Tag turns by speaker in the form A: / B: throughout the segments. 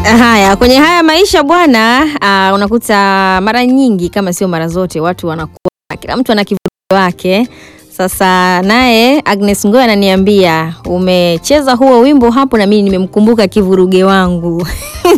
A: Haya, kwenye haya maisha bwana, uh, unakuta mara nyingi kama sio mara zote watu wanakuwa kila mtu ana kivuli wake. Sasa naye Agnes Ngoy ananiambia umecheza huo wimbo hapo, na mimi nimemkumbuka kivuruge wangu.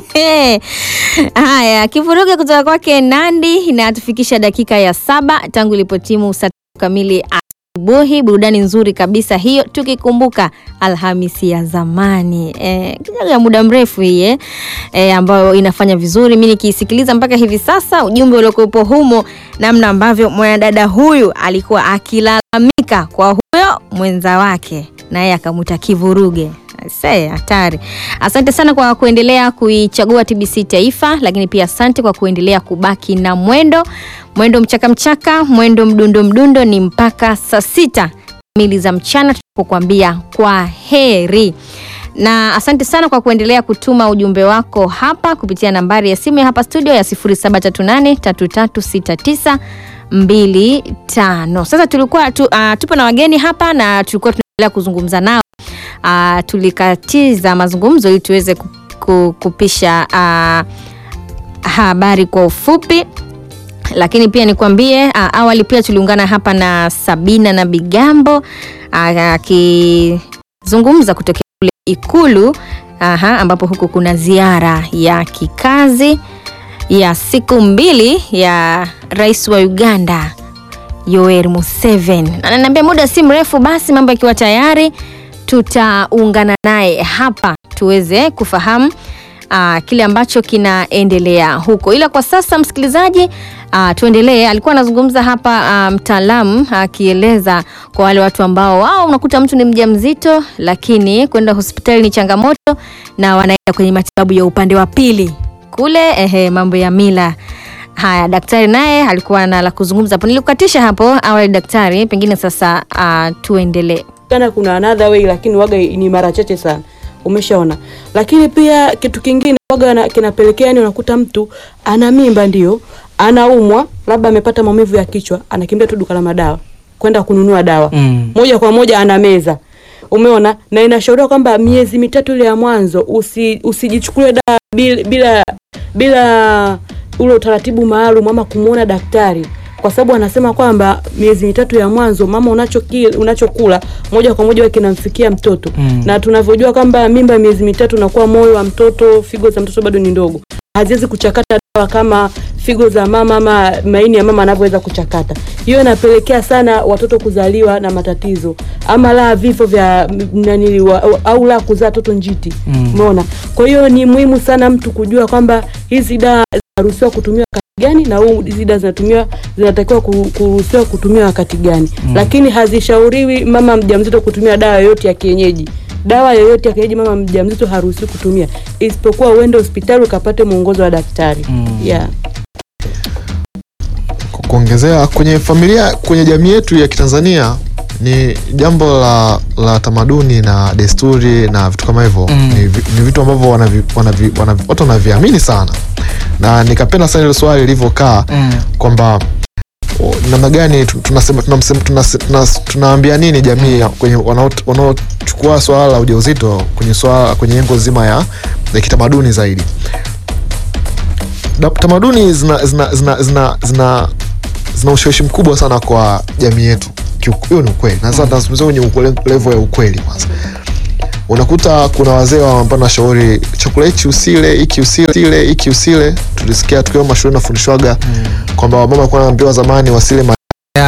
A: Haya, kivuruge kutoka kwake Nandi inatufikisha dakika ya saba tangu ilipotimu saa tatu kamili asubuhi. Burudani nzuri kabisa hiyo, tukikumbuka Alhamisi ya zamani e, ya muda mrefu hii eh, e, ambayo inafanya vizuri. Mimi nikiisikiliza mpaka hivi sasa, ujumbe uliokuwepo humo, namna ambavyo mwanadada huyu alikuwa akilalamika kwa huyo mwenza wake, naye akamwita kivuruge. Se, hatari. Asante sana kwa kuendelea kuichagua TBC Taifa, lakini pia asante kwa kuendelea kubaki na mwendo mwendo mchaka mchaka, mwendo mdundo mdundo, ni mpaka saa sita kamili za mchana tunapokuambia kwa heri na asante sana kwa kuendelea kutuma ujumbe wako hapa kupitia nambari ya simu ya hapa studio ya 0738336925. Sasa tulikuwa tu, uh, tupo na wageni hapa na tulikuwa tunaendelea kuzungumza nao. Uh, tulikatiza mazungumzo ili tuweze kupisha uh, habari kwa ufupi lakini pia nikwambie uh, awali pia tuliungana hapa na Sabina na Bigambo akizungumza uh, kutokea kule Ikulu aha, ambapo huku kuna ziara ya kikazi ya siku mbili ya rais wa Uganda Yoweri Museveni. Ananiambia muda si mrefu basi mambo yakiwa tayari tutaungana naye hapa tuweze kufahamu uh, kile ambacho kinaendelea huko, ila kwa sasa msikilizaji, uh, tuendelee. Alikuwa anazungumza hapa uh, mtaalamu akieleza uh, kwa wale watu ambao wao unakuta mtu ni mjamzito, lakini kwenda hospitali ni changamoto na wanaenda kwenye matibabu ya upande wa pili kule, ehe, mambo ya mila Haya, daktari naye alikuwa na la kuzungumza hapo. Nilikukatisha hapo awali daktari, pengine sasa uh, tuendelee.
B: Kana kuna another way, lakini waga ni mara chache sana, umeshaona. Lakini pia kitu kingine waga kinapelekea, yani unakuta mtu ana mimba, ndio anaumwa, labda amepata maumivu ya kichwa, anakimbia tu duka la madawa kwenda kununua dawa mm. moja kwa moja anameza Umeona, na inashauriwa kwamba miezi mitatu ile ya mwanzo usi, usijichukulie dawa bila, bila, bila ule utaratibu maalum ama kumuona daktari, kwa sababu anasema kwamba miezi mitatu ya mwanzo mama unachokula unachokula moja kwa moja kinamfikia mtoto mm. na tunavyojua kwamba mimba miezi mitatu unakuwa moyo wa mtoto, figo za mtoto bado ni ndogo, haziwezi kuchakata dawa kama figo za mama ama maini ya mama anavyoweza kuchakata. Hiyo inapelekea sana watoto kuzaliwa na matatizo ama la vifo vya nani wa, au la kuzaa toto njiti. Umeona? Mm. Kwa hiyo ni muhimu sana mtu kujua kwamba hizi dawa zinaruhusiwa kutumia wakati gani na huu hizi dawa zinatumiwa zinatakiwa kuruhusiwa kutumia wakati gani. Mm. Lakini hazishauriwi mama mjamzito kutumia dawa yoyote ya kienyeji. Dawa yoyote ya kienyeji mama mjamzito haruhusiwi kutumia isipokuwa uende hospitali ukapate mwongozo wa daktari. Mm. Yeah.
C: Kuongezea kwenye familia, kwenye jamii yetu ya Kitanzania ni jambo la, la tamaduni na desturi na vitu kama hivyo mm. ni, ni vitu ambavyo watu wanaviamini sana, na nikapenda sana ile swali lilivyokaa mm. kwamba namna gani tunasema tunaambia nini jamii kwenye wanaochukua swala la ujauzito kwenye swala kwenye engo zima ya, ya kitamaduni zaidi. Tamaduni zina, zina, zina, zina, zina, zina ushawishi mkubwa sana kwa jamii yetu. Hiyo ni ukweli, na sasa tunazungumzia kwenye level ya ukweli. Kwanza unakuta kuna wazee wanapana washauri, chakula hichi usile, hiki usile, hiki usile. Tulisikia tukiwa mashuleni nafundishwaga mm. kwamba wamama walikuwa wanaambiwa zamani wasile